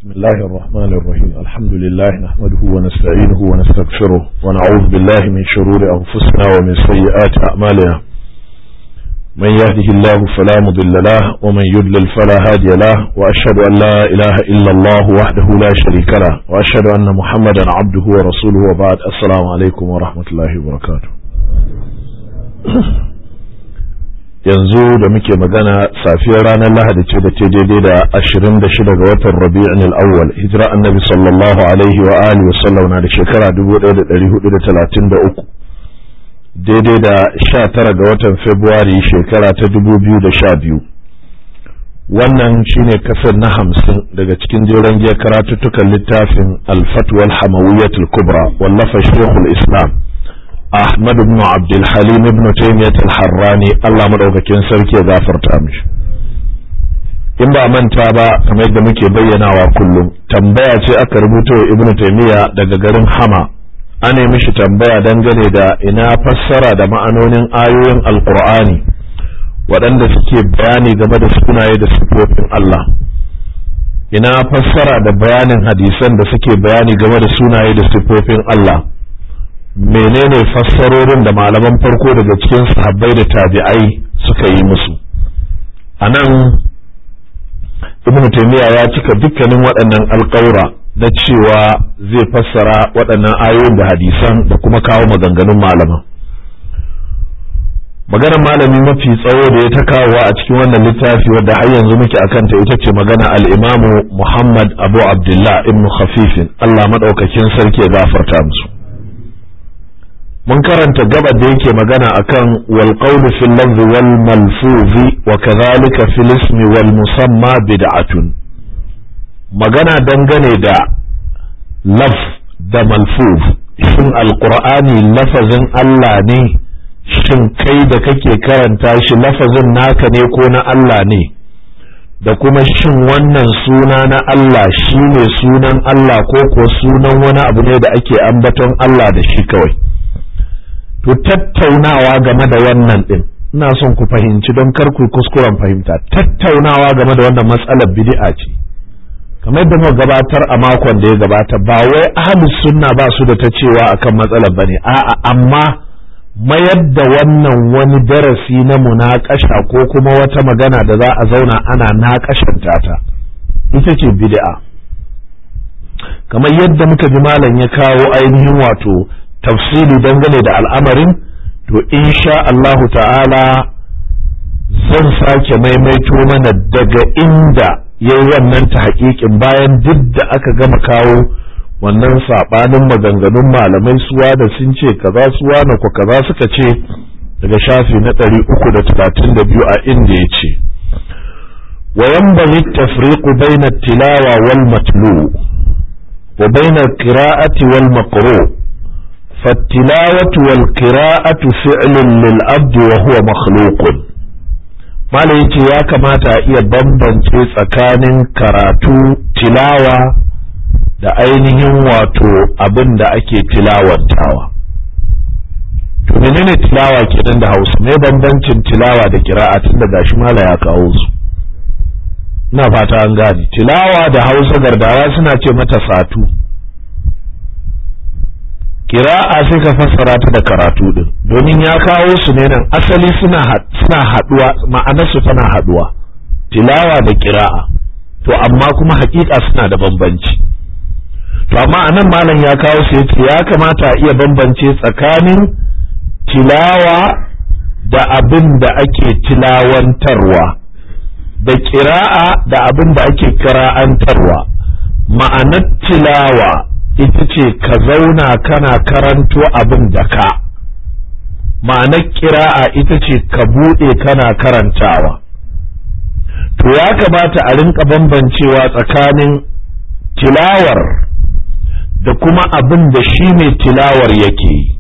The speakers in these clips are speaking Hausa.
بسم الله الرحمن الرحيم الحمد لله نحمده ونستعينه ونستغفره ونعوذ بالله من شرور أنفسنا ومن سيئات أعمالنا من يهده الله فلا مضل له ومن يضلل فلا هادي له وأشهد أن لا إله إلا الله وحده لا شريك له وأشهد أن محمدا عبده ورسوله وبعد السلام عليكم ورحمة الله وبركاته yanzu da muke magana safiyar ranar lahadi ce da ta daidai da ashirin da shida ga watan rabi'in al'awwal hijira annabi sallallahu alaihi wa alihi wasallam na da shekara dubu ɗaya da ɗari hudu da talatin da uku daidai da sha tara ga watan februari shekara ta dubu biyu da sha biyu wannan shine kasar na hamsin daga cikin jeren giyar karatuttukan littafin alfatwal hamawiyatul kubra wallafa shekul islam Ahmad ibn Abdul Halim ibn Taymiyyah al-Harrani Allah madaukakin sarki ya gafarta mishi in ba manta ba kamar yadda muke bayyanawa kullum tambaya ce aka rubuta wa Ibn Taymiyyah daga garin Hama ana mishi tambaya dangane da ina fassara da ma'anonin ayoyin Alƙur'ani waɗanda suke bayani game da sunaye da sifofin Allah ina fassara da bayanin hadisan da suke bayani game da sunaye da sifofin Allah menene fassarorin da malaman farko daga cikin sahabbai da tabi'ai suka yi musu a nan ibn taymiya ya cika dukkanin waɗannan alƙawura na cewa zai fassara waɗannan ayoyin da hadisan da kuma kawo maganganun malaman maganar malami mafi tsawo da ya ta kawowa a cikin wannan littafi wadda har yanzu muke a kanta ita ce magana al'imamu muhammad abu abdullah ibn khafifin allah maɗaukakin sarki ya gafarta musu mun karanta gabar da yake magana akan wal qawlu fil lafzi wal malfuzi wa kadhalika fil ismi wal musamma bid'atun magana dangane da laf da malfuz shin alqur'ani lafazin Allah ne shin kai da kake karanta shi lafazin naka ne ko na Allah ne da kuma shin wannan suna na Allah shine sunan Allah ko ko sunan wani abu ne da ake ambaton Allah da shi kawai to tattaunawa game da wannan din ina son ku fahimci don kar ku kuskuren fahimta tattaunawa game da wannan matsalar bid'a ce kamar da muka gabatar a makon da ya gabata ba wai ahlus sunna ba su da ta cewa akan matsalar bane a'a amma mayar da wannan wani darasi na munakasha ko kuma wata magana da za a zauna ana naƙashanta ta ita ce bid'a kamar yadda muka ji malam ya kawo ainihin wato tafsiri dangane da al'amarin to insha Allahu ta'ala zan sake maimaito mana daga inda ya yi wannan ta haƙiƙin bayan duk da aka gama kawo wannan saɓanin maganganun malamai suwa da sun ce kaza suwa na ku kaza suka ce daga shafi na ɗari uku da talatin da biyu a inda ya ce وينبغي التفريق بين التلاوة والمتلو وبين القراءة والمقروء فالتلاوة والقراءة فعل للعبد وهو مخلوق malai yace ya kamata a iya bambance tsakanin karatu tilawa da ainihin wato abin da ake tilawantawa to menene tilawa kenan da hausa me bambancin tilawa da kira'a tun da gashi mala ya kawo su ina fata an gane tilawa da hausa gardawa suna ce mata satu kira'a sai ka fassara ta da karatu din domin ya kawo su ne nan asali suna suna haduwa ma'anar su tana haduwa tilawa da kira'a to amma kuma hakika suna da bambanci to amma anan malam ya kawo su yace ya kamata a iya bambance tsakanin tilawa da abin da ake tilawantarwa da kira'a da abin da ake kira'antarwa ma'anar tilawa ita ce ka zauna kana karanto abin da ka ma'anar kira'a ita ce ka buɗe kana karantawa to ya kamata a rinka bambancewa tsakanin tilawar da kuma abin da shi ne tilawar yake yi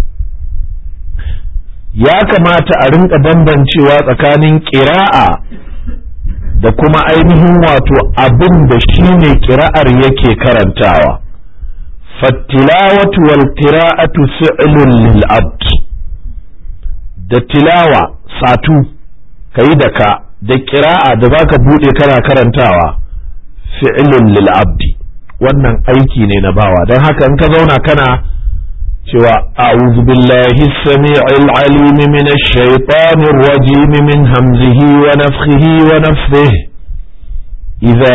ya kamata a rinka bambancewa tsakanin kira'a da kuma ainihin wato abin da shi ne kira'ar yake karantawa فالتلاوة والقراءة فعل للعبد da tilawa satu ka yi da ka da kira'a da za ka buɗe kana karantawa fi'lun lil abdi wannan aiki ne na bawa don haka in ka zauna kana cewa a'udhu billahi as-sami'il 'alim min ash-shaytanir rajim min hamzihi wa nafthihi wa nafthihi idza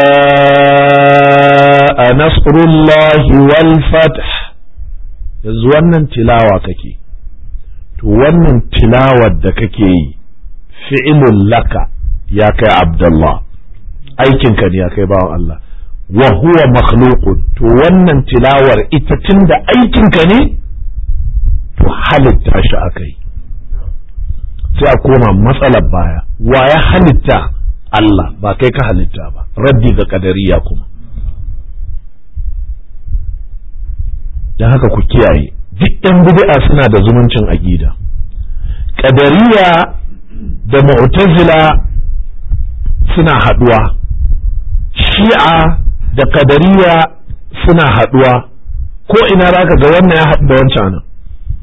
jaa nasrullahi wal fath yanzu wannan tilawa kake to wannan tilawar da kake yi fi'ilun laka ya kai abdullah aikinka ne ya kai bawan Allah wa huwa makhluqun to wannan tilawar ita tunda aikinka ne to halitta shi akai sai a koma matsalar baya wa ya halitta Allah ba kai ka halitta ba raddi ga kadariya kuma don haka ku kiyaye duk ɗan bid'a suna da zumuncin aƙida kadariya da mu'tazila suna haɗuwa shi'a da kadariya suna haɗuwa ko ina za ka ga wannan ya haɗu da wancan nan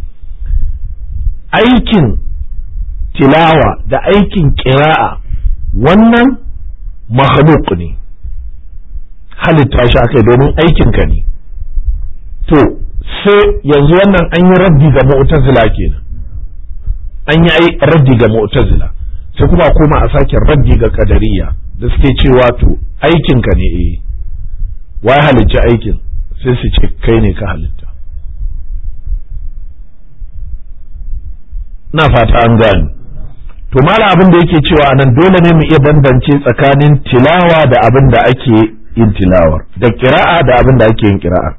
aikin tilawa da aikin ƙira'a wannan makhluk ne halitta shi aka domin aikinka ne to sai yanzu wannan an yi raddi ga mu'tazila kenan an yi raddi ga mu'tazila sai kuma koma a sake raddi ga kadariya da suke cewa to aikinka ne eh wai halicci aikin sai su ce kai ne ka halitta na fata an gani to mala abin da yake cewa anan dole ne mu iya bambance tsakanin tilawa da abin da ake yin tilawar da kira'a da abin da ake yin kira'a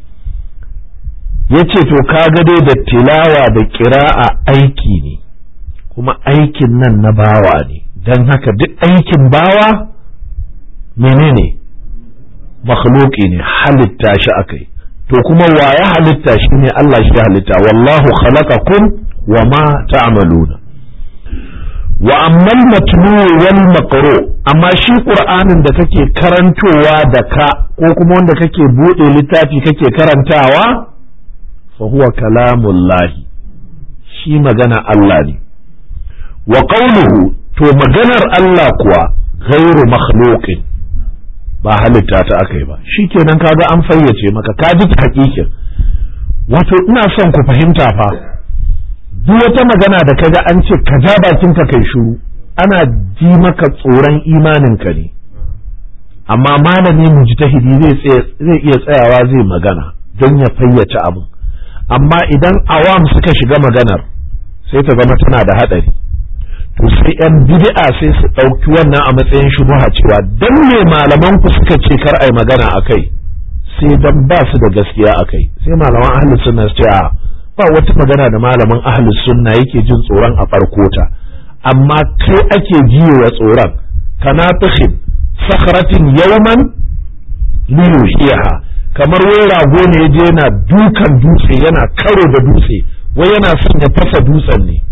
yace to kaga dai da tilawa da kira'a aiki ne kuma aikin nan na bawa ne don haka duk aikin bawa menene makhluki ne halitta shi akai to kuma wa ya halitta shi ne Allah shi ya halitta wallahu khalaqakum wa ma ta'maluna wa ammal matlu wal maqru amma shi qur'anin da kake karantowa da ka ko kuma wanda kake bude littafi kake karantawa fa huwa kalamullahi shi magana Allah ne wa qawluhu to maganar Allah kuwa ghairu makhluqin ba halitta ta aka yi ba shikenan kaga an fayyace maka ka ji hakikin wato ina son ku fahimta fa duk wata magana da kaga an ce ka ja bakinka kai shiru ana ji maka tsoron imaninka ne amma malami mujtahidi zai zai iya tsayawa zai magana don ya fayyace abin amma idan awam suka shiga maganar sai ta zama tana da haɗari to sai yan bid'a sai su ɗauki wannan a matsayin shubuha cewa dan me malaman ku suka ce kar ai magana akai sai dan ba su da gaskiya akai sai malaman ahlus sunna su ce a ba wata magana da malamin ahlus sunna yake jin tsoron a farko ta amma kai ake jiwa tsoron kana tukhin sakhratin yawman liyuhiha kamar wai rago ne yaje yana dukan dutse yana karo da dutse wai yana son ya fasa dutsen ne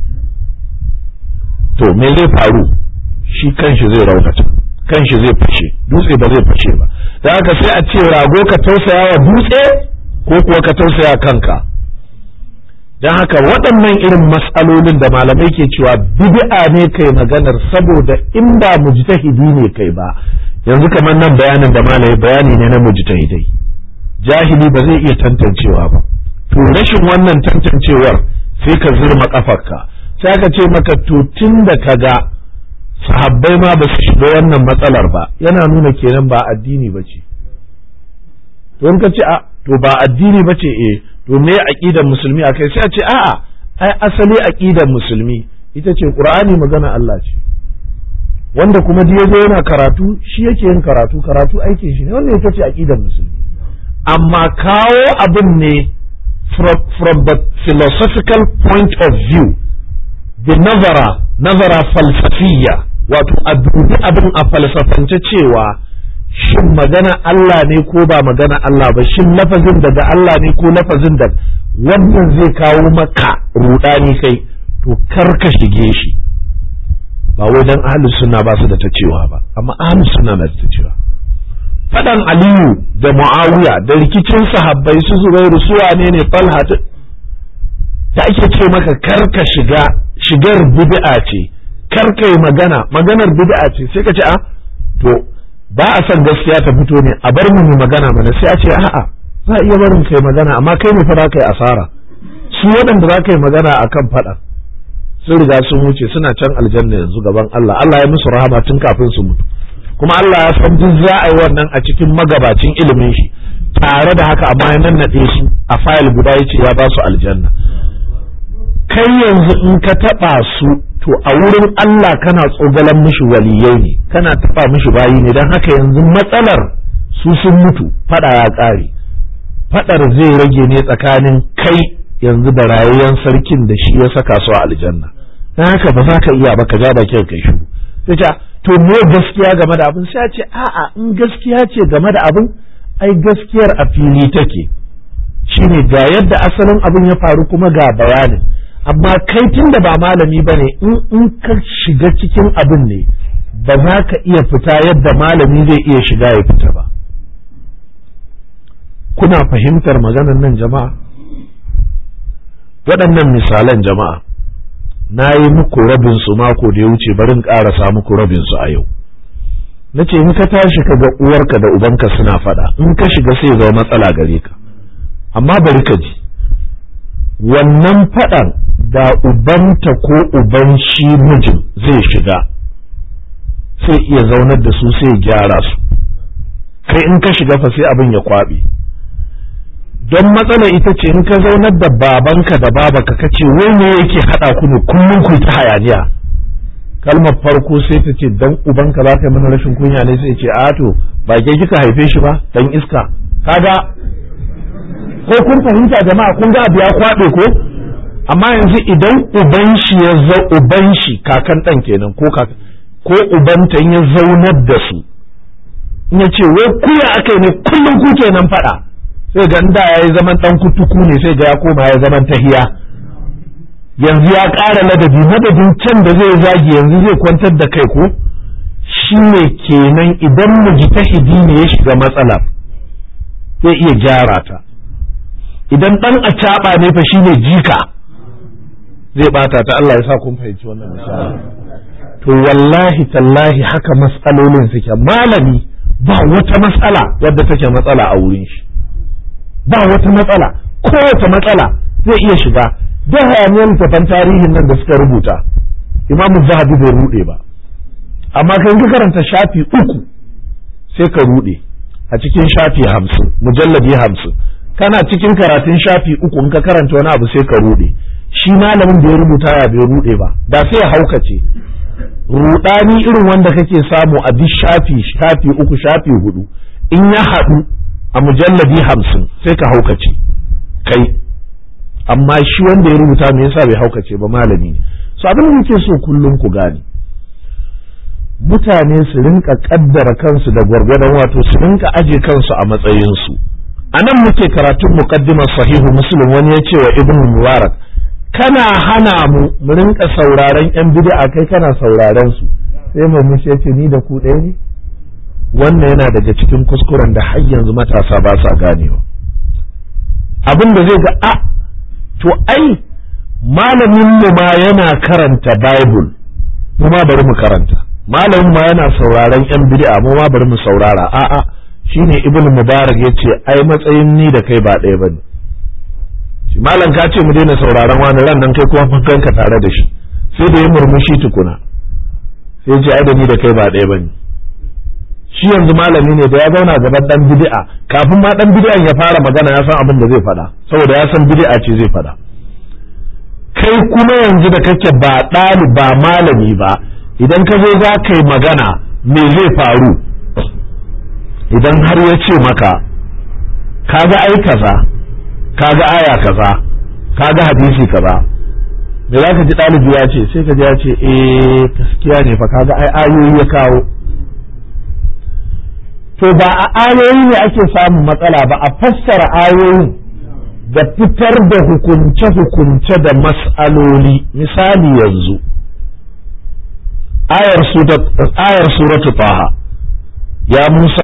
to me zai faru shi kanshi zai raunata kanshi zai fashe dutse ba zai fashe ba da haka sai a ce rago ka tausaya wa dutse ko kuwa ka tausaya kanka don haka waɗannan irin matsalolin da malamai ke cewa bid'a ne kai maganar saboda in ba mujtahidi ne kai ba yanzu kamar nan bayanin da malai bayani ne na mujtahidai jahili ba zai iya tantancewa ba to rashin wannan tantancewar sai ka zurma kafarka sai aka ce maka to tun da ka ga sahabbai ma ba su shiga wannan matsalar ba yana nuna kenan ba addini ba ce to in ka ce a to ba addini ba ce eh to me aqidar musulmi akai sai a ce a'a ai asali aqidar musulmi ita ce qur'ani magana Allah ce wanda kuma da yazo yana karatu shi yake yin karatu karatu aikin shi ne wannan ita ce aqidar musulmi amma kawo abin ne from, from the philosophical point of view da nazara nazara falsafiyya wato a dubi abin a falsafance cewa shin magana Allah ne ko ba magana Allah ba shin lafazin daga Allah ne ko lafazin da wannan zai kawo maka rudani kai to kar ka shige shi ba wai dan ahlus sunna ba su da ta cewa ba amma ahlus sunna na da ta cewa fadan aliyu da muawiya da rikicin sahabbai su zubairu su wane ne talha da ake ce maka kar ka shiga shigar bid'a ce kar ka yi magana maganar bid'a ce sai ka ce a to ba a son gaskiya ta fito ne a bar mu mu magana mana sai a ce a'a za a iya barin kai magana amma kai ne fa za ka yi asara su waɗanda za ka yi magana akan faɗa sun riga sun wuce suna can aljanna yanzu gaban Allah Allah ya musu rahama tun kafin su mutu kuma Allah ya san duk za a yi wannan a cikin magabacin ilimin shi tare da haka amma ya nannaɗe su a fayil guda ya ce ya ba su aljanna kai yanzu in ka taɓa su to a wurin Allah kana tsogalan mishi waliyai ne kana taɓa mishi bayi ne don haka yanzu matsalar su sun mutu faɗa ya ƙare faɗar zai rage ne tsakanin kai yanzu da rayayyen sarkin da shi ya saka su a aljanna don haka ba za ka iya ba ka ja bakin kai shiru sai ta to me gaskiya game da abin sai a ce a'a in gaskiya ce game da abin ai gaskiyar a fili take shine ga yadda asalin abin ya faru kuma ga bayanin amma kai tun da ba malami ba ne in ka shiga cikin abin ne ba za ka iya fita yadda malami zai iya shiga ya fita ba kuna fahimtar maganar nan jama'a waɗannan misalan jama'a na yi muku rabin su mako da ya wuce barin ƙarasa muku rabin su a yau na ce in ka tashi ka ga uwarka da ubanka suna faɗa in ka shiga sai zama matsala gare ka amma bari ka ji wannan faɗan da ubanta ko uban shi mijin zai shiga sai iya zaunar da su sai gyara su kai in ka shiga fa sai abin ya kwaɓe don matsala ita ce in ka zaunar da babanka da babaka ka ce wai me yake haɗa ku ne kullum ku ta hayaniya kalmar farko sai ta ce dan ubanka za ka yi mana rashin kunya ne sai ce a to ba ke kika haife shi ba dan iska kaga ko kun fahimta jama'a kun ga abu ya kwaɓe ko amma yanzu idan uban shi ya zo uban shi kakan ɗan kenan ko kaka ko ubanta ya zaunar da su in ya ce wai kuya aka ne kullum ku kenan faɗa sai ga da ya yi zaman ɗan kutuku ne sai ga ya koma ya zaman tahiya yanzu ya ƙara ladabi madadin can da zai zagi yanzu zai kwantar da kai ko shi ne kenan idan mujtahidi ne ya shiga matsala zai iya gyara ta idan ɗan acaɓa ne fa shine jika zai bata ta Allah ya sa kun fahimci wannan misali to wallahi tallahi haka matsalolin suke malami ba wata matsala wadda take matsala a wurin shi ba wata matsala kowace matsala zai iya shiga da hayaniyar tafan tarihin nan da suka rubuta imamu zahabi bai rude ba amma kan ka karanta shafi uku sai ka rude a cikin shafi hamsin mujalladi hamsin kana cikin karatun shafi uku in ka karanta wani abu sai ka rude shi malamin da ya rubuta ya bai rude ba da sai ya haukace rudani irin wanda kake samu a duk shafi shafi uku shafi hudu in ya haɗu a mujalladi hamsin sai ka haukace kai amma shi wanda ya rubuta me yasa bai haukace ba malami ne so abin da muke so kullum ku gane mutane su rinka kaddara kansu da gwargwadon wato su rinka aje kansu a matsayinsu a nan muke karatun muqaddimar sahihu muslim wani ya ce wa ibnu mubarak kana hana mu mu rinka sauraron yan bid'a kai kana sauraron su sai mu ya ce ni da ku ɗaya ne wannan yana daga cikin kuskuren da har yanzu matasa ba sa ganewa abin da zai ga a to ai malamin mu ma yana karanta bible mu ma bari mu karanta malamin ma yana sauraron yan bid'a mu ma bari mu saurara a'a shine ibn mubarak yace ai matsayin ni da kai ba ɗaya bane shi malam ka ce mu daina sauraron wani ran nan kai kuma fankanka tare da shi sai da ya murmushi tukuna sai ce ai da ni da kai ba ɗaya bane shi yanzu malami ne da ya zauna gaban dan bid'a kafin ma dan bid'an ya fara magana ya san abin da zai faɗa saboda ya san bid'a ce zai faɗa kai kuma yanzu da kake ba ɗali ba malami ba idan ka zo za ka yi magana me zai faru idan har ya ce maka kaga ai kaza kaga aya kaza kaga hadisi kaza me za ka ji ɗalibi ya ce sai ka ji ya ce eh gaskiya ne fa kaga ai ayoyi ya kawo to ba a ayoyi ne ake samun matsala ba a fassara ayoyin da fitar da hukunce-hukunce da mas'aloli misali yanzu ayar suratu taha ya musa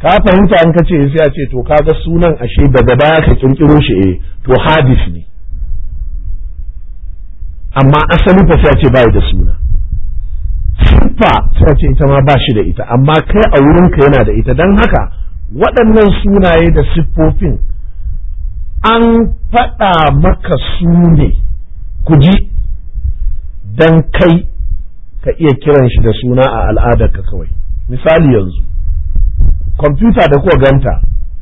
ka fahimta an ka ce sai a ce to kaga sunan ashe daga baya ka kirkiro shi eh to hadis ne amma asali fa sai a ce bai da suna siffa sai a ce ita ma ba shi da ita amma kai a wurinka yana da ita don haka waɗannan sunaye da siffofin an faɗa maka su ne ku ji don kai ka iya kiran shi da suna a al'adarka kawai misali yanzu kwamfuta da kuwa ganta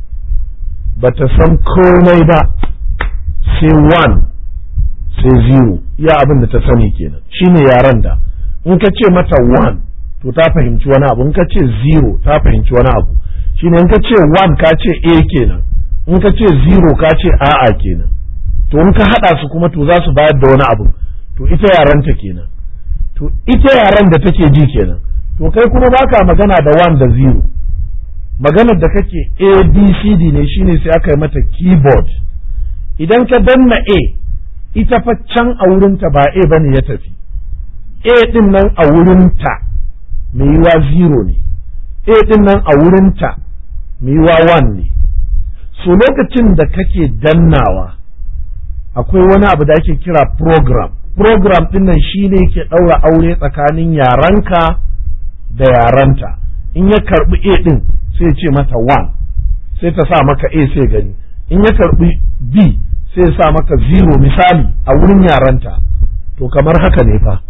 ba ta san komai ba sai one sai zero iya abin da ta sani kenan shine yaren da in ka ce mata one to ta fahimci wani abu in ka ce zero ta fahimci wani abu shine in ka ce one ka ce a kenan in ka ce zero ka ce a'a kenan to in ka haɗa su kuma to za su bayar da wani abu to ita yarenta kenan to ita yaren da take ji kenan to kai kuma baka magana da one da zero maganar da kake a b c d ne shine sai aka yi mata keyboard idan ka danna a ita fa can a wurinta ba a bane ya tafi a din nan a wurinta mai yiwa zero ne a din nan a wurinta mai yiwa one ne so lokacin da kake dannawa akwai wani abu da ake kira program program din nan shine yake ɗaura aure tsakanin yaranka da yaranta in ya karbi a din sai ce mata one sai ta sa maka a sai gani in ya karbi b sai ya sa maka zero misali a wurin yaranta to kamar haka ne fa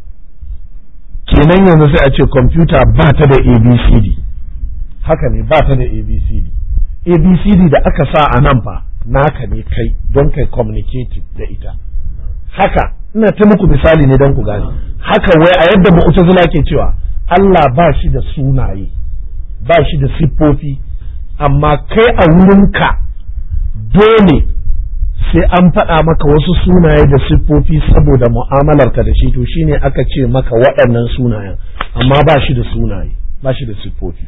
kenan yanzu sai a ce kwamfuta ba ta da abcd haka ne ba ta da abcd abcd da aka sa a nan fa naka ne kai don kai communicating da ita haka ina ta muku misali ne don ku gane haka wai a yadda mu'tazila ke cewa Allah ba shi da sunaye ba shi da siffofi amma kai a wurinka dole sai an faɗa maka wasu sunaye da siffofi saboda mu'amalarka da shi to shine aka ce maka waɗannan sunayen amma ba shi da sunaye ba shi da siffofi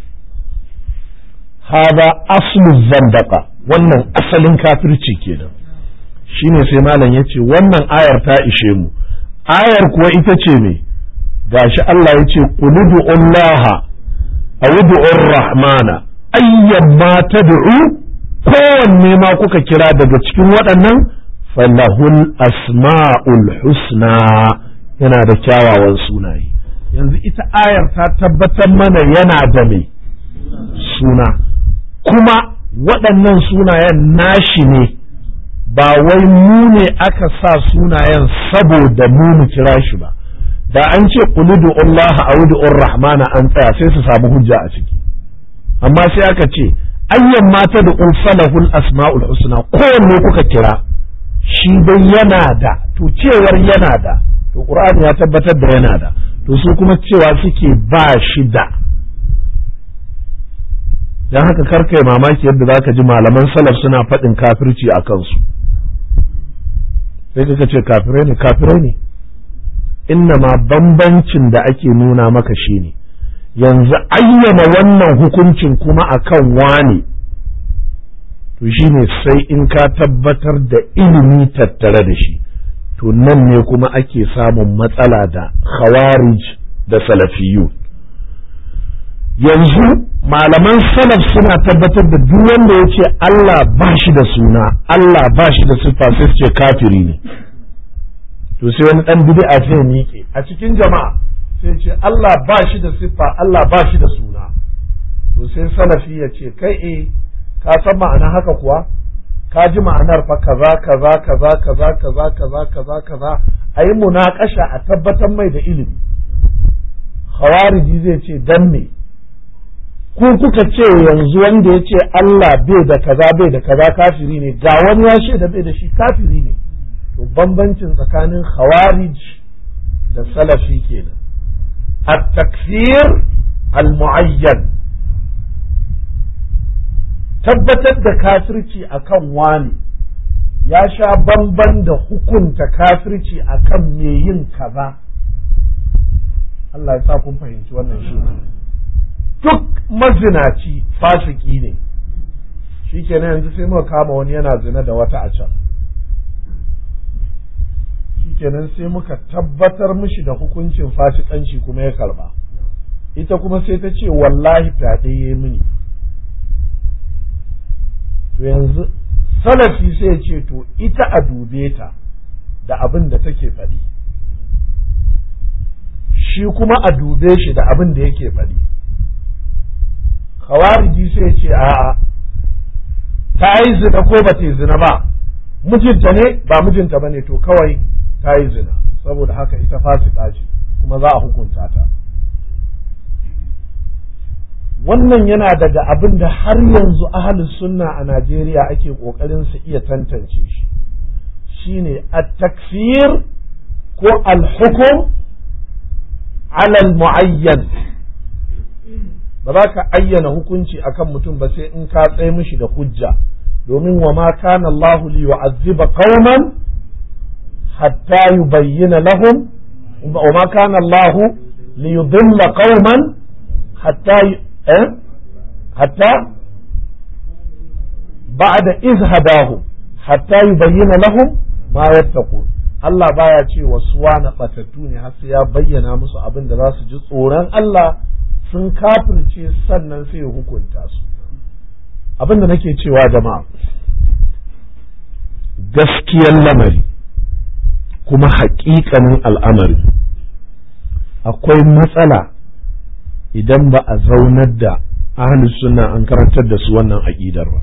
hada aslu zandaka wannan asalin kafirci kenan shine sai malam ya ce wannan ayar ta ishe mu ayar kuwa ita ce me gashi Allah ya ce quludu Allah awdu'ur rahmana ayyamma tad'u kowanne ma kuka kira daga cikin waɗannan falahul asma'ul husna yana da kyawawan sunaye yanzu ita ayar ta tabbatar mana yana da mai suna kuma waɗannan sunayen nashi ne ba wai mu ne aka sa sunayen saboda mu mu kira shi ba da an ce quludu Allah a'udhu rahmana an tsaya sai su samu hujja a ciki amma sai aka ce ayyan mata da falahul asma'ul husna kowanne kuka kira shi dai yana da to cewar yana da to qur'ani ya tabbatar da yana da to su kuma cewa suke ba shi da dan haka karkai mamaki yadda zaka ji malaman salaf suna faɗin kafirci a kansu sai kaka ce kafirai ne kafirai ne inna ma bambancin da ake nuna maka shine yanzu ayyana wannan hukuncin kuma akan wane to shine sai in ka tabbatar da ilimi tattare da shi to nan ne kuma ake samun matsala da khawarij da salafiyu yanzu malaman salaf suna tabbatar da duk wanda ya ce Allah ba shi da suna Allah ba shi da siffa sai su ce kafiri ne to sai wani dan bid'a sai miƙe a cikin jama'a sai ce Allah ba shi da siffa Allah ba shi da suna to sai salafi ya ce kai eh ka san ma'ana haka kuwa ka ji ma'anar fa kaza kaza kaza kaza kaza kaza kaza kaza a yi munakasha a tabbatar mai da ilimi khawariji zai ce dan me ku kuka ce yanzu wanda ya ce Allah bai da kaza bai da kaza kafiri ne ga wani ya ce da bai da shi kafiri ne to bambancin tsakanin khawarij da salafi kenan التكفير المعين tabbatar da kafirci akan wani ya sha bamban da hukunta kafirci akan me yin kaza Allah ya sa kun fahimci wannan shi duk mazinaci fasiki ne shi kenan yanzu sai muka kama wani yana zina da wata a can shi kenan sai muka tabbatar mishi da hukuncin fasikanci kuma ya karba ita kuma sai ta ce wallahi fyaɗe ya mini to yanzu salafi sai ce to ita a dube ta da abin da take faɗi shi kuma a dube shi da abin da yake faɗi khawariji sai ce a'a ta yi zina ko ba ta yi zina ba mijinta ne ba mijinta ba ne to kawai ta yi zina saboda haka ita fasika ce kuma za a hukunta ta wannan yana daga abin da har yanzu ahalus sunna a Najeriya ake ƙoƙarin su iya tantance shi shine at-takfir ko al-hukum ala al-mu'ayyan ba za ka ayyana hukunci akan mutum ba sai in ka tsaye mishi da hujja domin wa ma kana Allah li yu'azziba qauman hatta yubayyana lahum wa ma kana Allah li yudilla qauman hatta حتى بعد إذ هداهم حتى يبين لهم ما يتقون Allah baya ce wa suwana batattu ne har sai ya bayyana musu abin da za su ji tsoron Allah sun kafirce sannan sai ya hukunta su abin da nake cewa jama'a gaskiyar lamari kuma haƙiƙanin al'amari akwai matsala idan ba a zaunar da ahlus sunna an karantar da su wannan aƙidar ba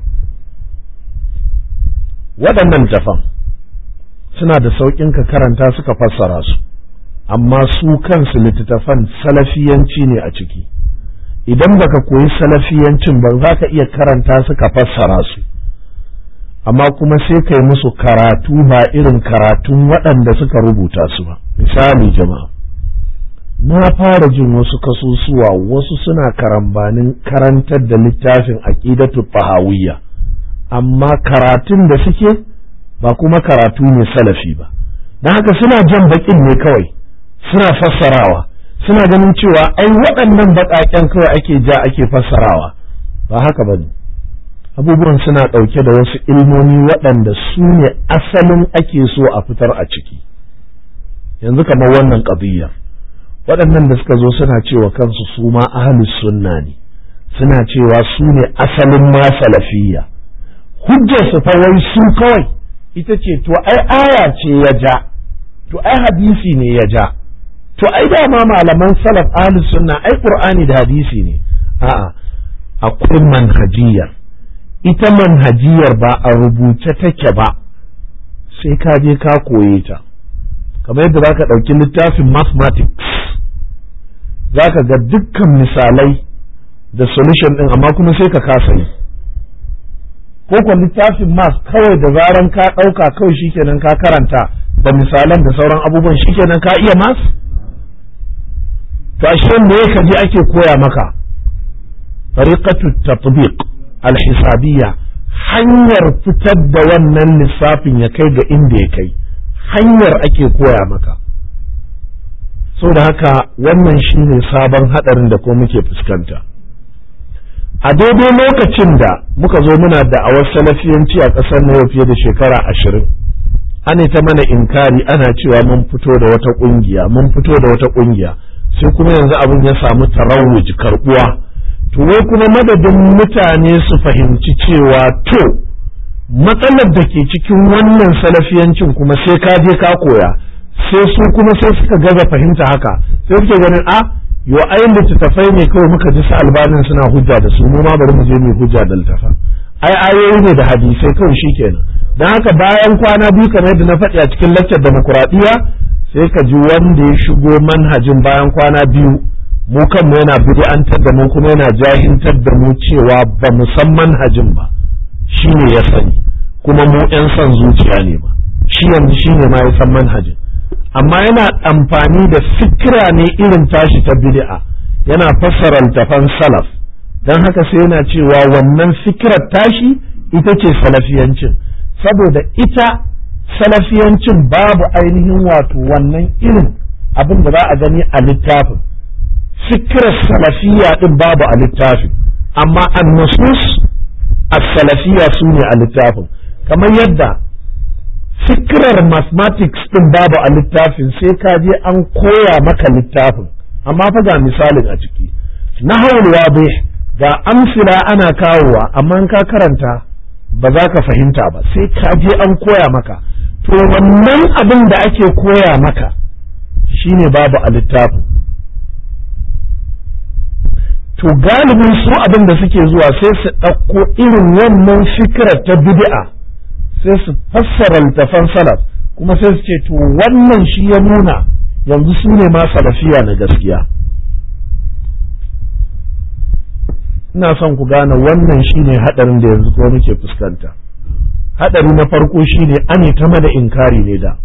waɗannan tafan suna da sauƙin ka karanta suka fassara su amma su kansu littattafan salafiyanci ne a ciki idan baka koyi salafiyancin ba za ka iya karanta suka fassara su amma kuma sai kai musu karatu ba irin karatun waɗanda suka rubuta su ba misali jama'a na fara jin wasu kasusuwa wasu suna karambanin karantar da littafin aqidatu tahawiyya amma karatun da suke ba kuma karatu ne salafi ba don haka suna jan bakin ne kawai suna fassarawa suna ganin cewa ai waɗannan baƙaƙen kawai ake ja ake fassarawa ba haka ba ne abubuwan suna ɗauke da wasu ilmomi waɗanda su ne asalin ake so a fitar a ciki yanzu kamar wannan ƙabiyyar waɗannan da suka zo suna cewa kansu su ma ahlus sunna ne suna cewa su ne asalin ma salafiyya hujjar su fa wai su kawai ita ce to ai aya ce ya ja to ai hadisi ne ya ja to ai dama malaman salaf ahlus sunna ai qur'ani da hadisi ne a'a akwai manhajiyar ita manhajiyar ba a rubuce take ba sai ka je ka koye ta kamar yadda za ka ɗauki littafin mathematics za ka ga dukkan misalai da solution ɗin amma kuma sai ka kasa yi ko kuwa littafin mas kawai da zaran ka ɗauka kawai shikenan ka karanta da misalan da sauran abubuwan shikenan ka iya mas to ashe me ka je ake koya maka tariqatu tatbiq alhisabiyya hanyar fitar da wannan lissafin ya kai ga inda ya kai hanyar ake koya maka so da haka wannan shine sabon hadarin da ko muke fuskanta a daidai lokacin da muka zo muna da awar salafiyanci a ƙasar na fiye da shekara ashirin ana ta mana inkari ana cewa mun fito da wata ƙungiya mun fito da wata ƙungiya sai kuma yanzu abin ya samu tarawuj karbuwa to wai kuma madadin mutane su fahimci cewa to matsalar da ke cikin wannan salafiyancin kuma sai ka je ka koya sai su kuma sai suka gaza fahimta haka sai suke ganin a yo ayin littattafai ne kawai muka ji su albanin suna hujja da su mu ma bari mu je mu hujja da littafa ai ayoyi ne da hadisai kawai shikenan dan haka bayan kwana biyu kamar yadda na faɗi a cikin laccar demokuraɗiyya sai ka ji wanda ya shigo manhajin bayan kwana biyu mu kanmu yana bid'antar da mu kuma yana jahintar da mu cewa ba mu san manhajin ba shi ne ya sani kuma mu 'yan son zuciya ne ba shi yanzu shi ne ma ya san manhajin amma yana amfani da fikira ne irin tashi ta bid'a yana fassara littafan salaf don haka sai yana cewa wannan fikirar tashi ita ce salafiyancin saboda ita salafiyancin babu ainihin wato wannan irin abin da za a gani a littafin fikirar salafiya din babu a littafin amma annusus as-salafiya su ne a littafin kamar yadda fikirar mathematics din babu a littafin sai ka je an koya maka littafin amma fa ga misalin a ciki nahawul wadih ga amsila ana kawowa amma ka karanta ba za ka fahimta ba sai ka je an koya maka to wannan abin da ake koya maka shine babu a littafin to galibin su abin da suke zuwa sai su ɗauko irin wannan fikirar ta bid'a sai su fassara littafan salaf kuma sai su ce to wannan shi ya nuna yanzu su ne ma salafiya na gaskiya ina son ku gane wannan shine hadarin da yanzu kuma muke fuskanta hadari na farko shine ane ta mana inkari ne da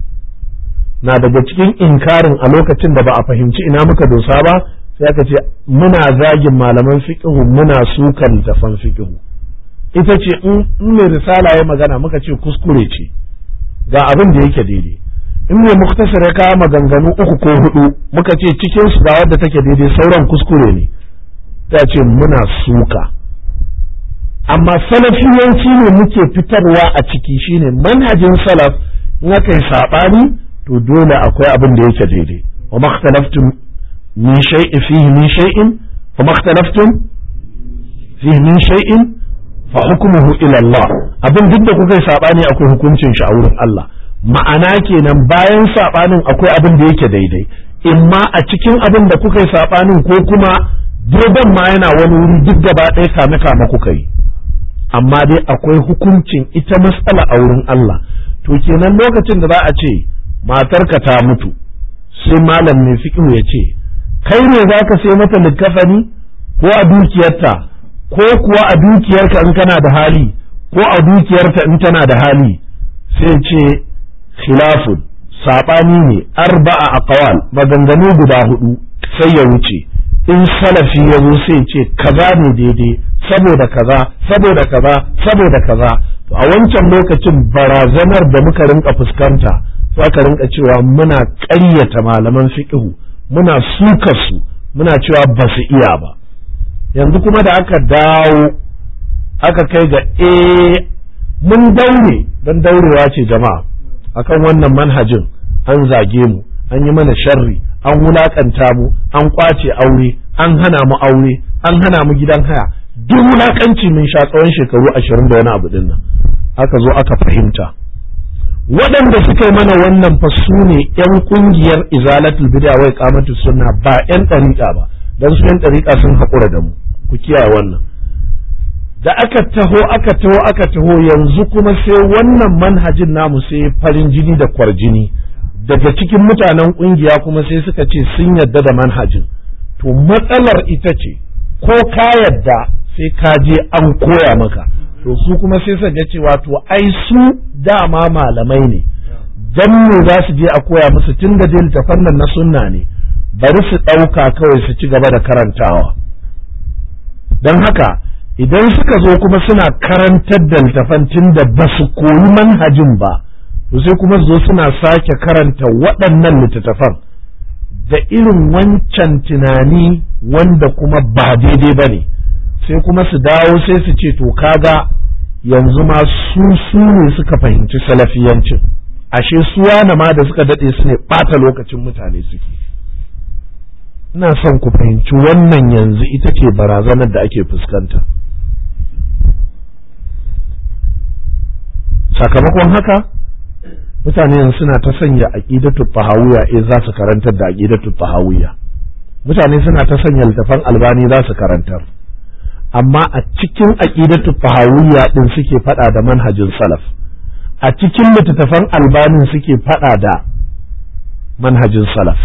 na daga cikin inkarin a lokacin da ba a fahimci ina muka dosa ba sai aka ce muna zagin malaman fiqhu muna sukan littafan fiqhu ita ce in mai risala ya magana muka ce kuskure ce ga abin da yake daidai in mai muktasar ya kawo maganganu uku ko hudu muka ce cikin su ga wadda take daidai sauran kuskure ne ta ce muna suka amma salafiyanci ne muke fitarwa a ciki shine manhajin salaf in aka yi saɓani to dole akwai abin da yake daidai wa makhtalaftum min shay'in fihi min shay'in wa makhtalaftum fihi min shay'in fa hukmuhu ila Allah abin duk da kuka yi saɓani akwai hukuncin shi a wurin Allah ma'ana kenan bayan saɓanin akwai abin da yake daidai imma a cikin abin da kuka yi saɓanin ko kuma daidan ma yana wani wuri duk gaba ɗaya kame kame kuka yi amma dai akwai hukuncin ita matsala a wurin Allah to kenan lokacin da za a ce matarka ta mutu sai malam mai fiƙihu ya ce kai ne za ka sai mata likkafani ko a dukiyarta ko kuwa a dukiyarka in kana da hali ko a dukiyarta in tana da hali sai ce khilafun saɓani ne arba'a aqwal maganganu guda hudu sai ya wuce in salafi ya zo sai ce kaza ne daidai saboda kaza saboda kaza saboda kaza to a wancan lokacin barazanar da muka rinka fuskanta sai aka rinka cewa muna ƙaryata malaman fiqhu muna suka su muna cewa ba su iya ba yanzu kuma da aka dawo aka kai ga eh mun daure don daurewa ce jama'a akan wannan manhajin an zage mu an yi mana sharri an wulakanta mu an kwace aure an hana mu aure an hana mu gidan haya duk wulakanci mun sha tsawon shekaru ashirin da wani abu din nan aka zo aka fahimta waɗanda suka yi mana wannan fa su ne yan ƙungiyar izalatul bid'a wai qamatu sunna ba yan ɗariƙa ba dan su yan ɗariƙa sun haƙura da mu ku kiyaye wannan da aka taho aka taho aka taho yanzu kuma sai wannan manhajin namu sai farin jini da kwarjini daga cikin mutanen kungiya kuma sai suka ce sun yadda da manhajin to matsalar ita ce ko ka yadda sai ka je an koya maka to su kuma sai suka ga cewa to ai su dama malamai ne dan me za su je a koya musu tun da dai littafan nan na sunna ne bari su ɗauka kawai su ci gaba da karantawa don haka idan suka zo kuma suna karantar da littafan tun da ba su koyi manhajin ba to sai kuma zo suna sake karanta waɗannan littattafan da irin wancan tunani wanda kuma ba daidai ba ne sai kuma su dawo sai su ce to kaga yanzu ma su su ne suka fahimci salafiyancin ashe su wane ma da suka daɗe su ne ɓata lokacin mutane suke ina son ku fahimci wannan yanzu ita ce barazanar da ake fuskanta sakamakon haka mutane yanzu suna ta sanya aqidatu tahawiyya eh za su karantar da aqidatu tahawiyya mutane suna ta sanya littafan albani za su karantar amma a cikin aqidatu tahawiyya din suke fada da manhajin salaf a cikin littattafan albanin suke fada da manhajin salaf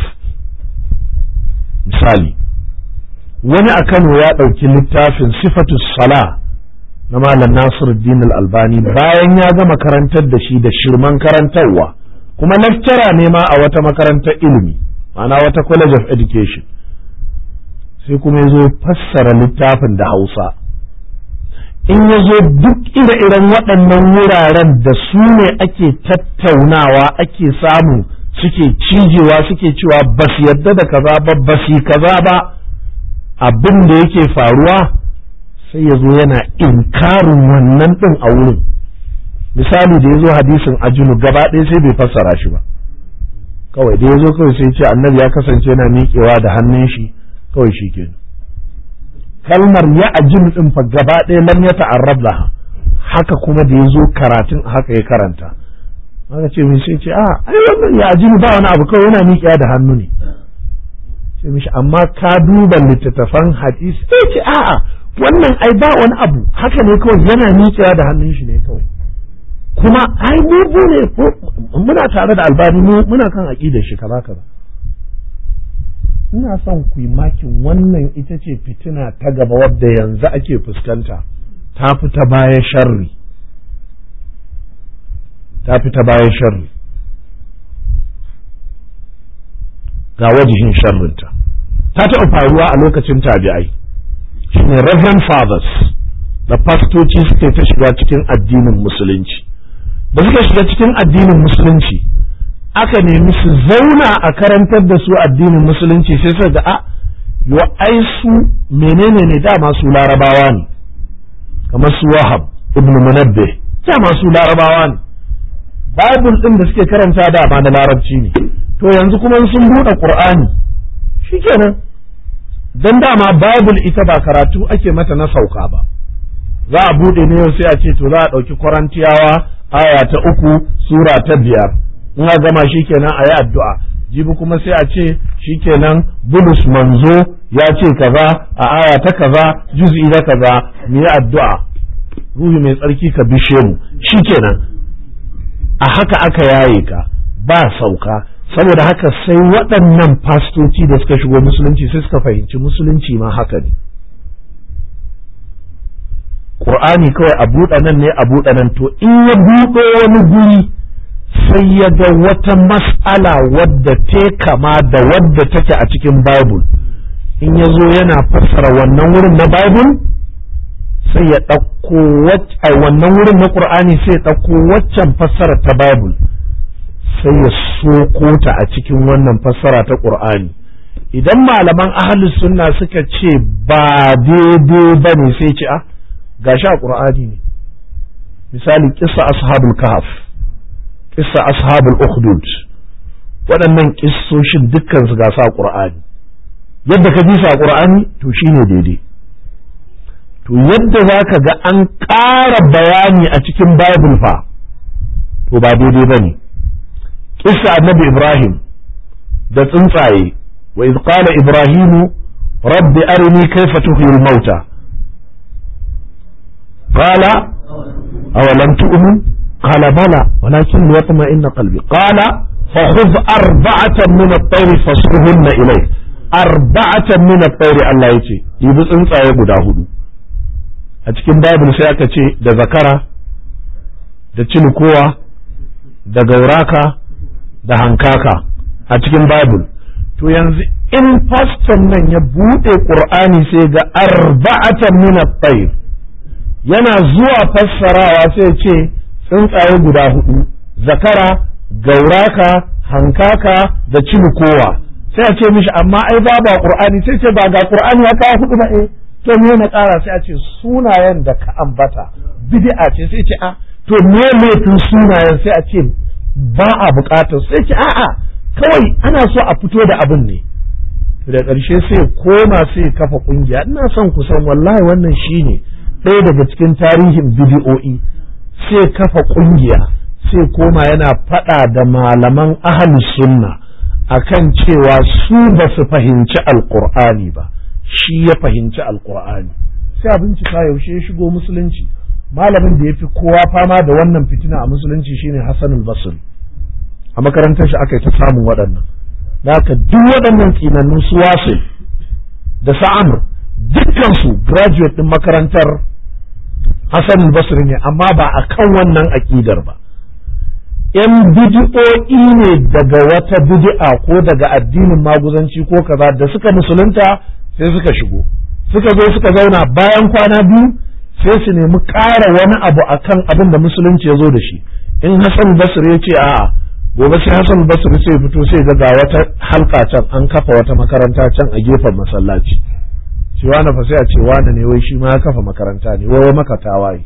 misali wani a Kano ya ɗauki littafin sifatu sala na Malam Nasiruddin Al-Albani bayan ya gama karantar da shi da shirman karantarwa kuma lecturer ne ma a wata makarantar ilimi ma'ana wata college of education sai kuma ya zo fassara littafin da Hausa in ya zo duk ire-iren waɗannan wuraren da su ne ake tattaunawa ake samu suke cijewa suke cewa ba su yadda da kaza ba ba su kaza ba abin da yake faruwa sai ya zo yana inkarin wannan ɗin a wurin misali da ya zo hadisin ajinu gaba ɗaya sai bai fassara shi ba kawai da ya zo kawai sai ce annabi ya kasance yana miƙewa da hannun shi kawai shi ke kalmar ya ajinu ɗin fa gaba ɗaya lam ya ta'arrab laha haka kuma da ya zo karatun haka ya karanta aka ce mai sai ce a ai wannan ya ajini ba wani abu kawai yana miƙiya da hannu ne sai mishi amma ka duba littattafan hadisi sai ce a'a wannan ai ba wani abu haka ne kawai yana miƙiya da hannun shi ne kawai kuma ai mu ne muna tare da albani mu muna kan aqidar shi kaza kaza ina son ku yi makin wannan ita ce fitina ta gaba wadda yanzu ake fuskanta ta fi ta baya sharri ta fi ta bayan sharri ga wajihin sharrinta ta taɓa faruwa a lokacin tabi'ai shine reverend fathers da fastoci suke ta shiga cikin addinin musulunci da suka shiga cikin addinin musulunci aka nemi su zauna a karantar da su addinin musulunci sai suka ga a yo ai su menene ne dama su larabawa ne kamar su wahab ibn munabbih dama su larabawa ne Bible ɗin da suke karanta da ma na larabci ne to yanzu kuma sun buɗe Qur'ani shikenan dan dama Bible ita ba karatu ake mata na sauka ba za a buɗe ne yau sai a ce to za a ɗauki Korintiyawa aya ta uku sura ta biyar in a gama shikenan a yi addu'a jibi kuma sai a ce shikenan Bulus manzo ya ce kaza a aya ta kaza juz'i na kaza mu yi addu'a ruhi mai tsarki ka bishe mu shikenan a haka aka yaye ka ba sauka saboda haka sai waɗannan fastoci da suka shigo musulunci sai suka fahimci musulunci ma haka ne ƙur'ani kawai a buɗe nan ne a buɗe nan to in ya buɗe wani guri sai ya ga wata mas'ala wadda ta kama da wadda take a cikin bible in ya zo yana fassara wannan wurin na bible sai ya ɗauko wannan wurin na ƙur'ani sai ya ɗauko waccan fassara ta Bible sai ya soko ta a cikin wannan fassara ta ƙur'ani idan malaman ahalus sunna suka ce ba daidai ba ne sai ce a gashi a ƙur'ani ne misali kissa ashabul kahf kissa ashabul ukhdud waɗannan kissoshin dukkan su gasa a ƙur'ani yadda ka ji su a ƙur'ani to shine daidai to yadda za ka ga an ƙara bayani a cikin Bible fa to ba daidai ba ne kissa annabi Ibrahim da tsuntsaye wa iz qala Ibrahimu rabbi arini kaifa tuhyil mauta qala awalam tu'min qala bala walakin liyatma'inna qalbi qala فخذ أربعة من الطير فاصرهن إليك أربعة من الطير الله يتي يبص انت guda hudu a cikin Bible sai aka ce da zakara da cinikowa da gauraka da hankaka a cikin Bible to yanzu in faston nan ya buɗe ƙur'ani sai ga arba'atan min at-tayr yana zuwa fassarawa sai ce tsuntsaye guda hudu zakara gauraka hankaka da cinikowa sai a ce mishi amma ai babu ƙur'ani sai ce ba ga ƙur'ani ya kawo hudu ba eh to me na ƙara sai a ce sunayen da ka ambata bid'a ce sai ce a to me laifin sunayen sai a ce ba a buƙatar sai ce a'a kawai ana so a fito da abin ne da ƙarshe sai koma sai kafa ƙungiya ina son ku san wallahi wannan shine ɗaya daga cikin tarihin bidi'o'i sai kafa ƙungiya sai koma yana faɗa da malaman ahlus sunna akan cewa su ba su fahimci alƙur'ani ba shi ya fahimci alkur'ani sai a bincika yaushe ya shigo musulunci malamin da ya fi kowa fama da wannan fitina a musulunci shine Hassan al-Basri a makarantar shi aka yi ta samun waɗannan da haka duk waɗannan tsinannun su wasu da sa'amur dukkansu graduate ɗin makarantar Hassan al-Basri ne amma ba a kan wannan aƙidar ba ‘yan bidi'o'i ne daga wata bidi'a ko daga addinin maguzanci ko kaza da suka musulunta sai suka shigo suka zo suka zauna bayan kwana biyu sai su nemi ƙara wani abu akan abin da musulunci ya zo da shi in Hassan Basri ya ce a'a gobe sai Hassan Basri sai fito sai ga ga wata halka can an kafa wata makaranta can a gefen masallaci shi wani fa sai a ce wani ne wai shi ma ya kafa makaranta ne wai maka tawaye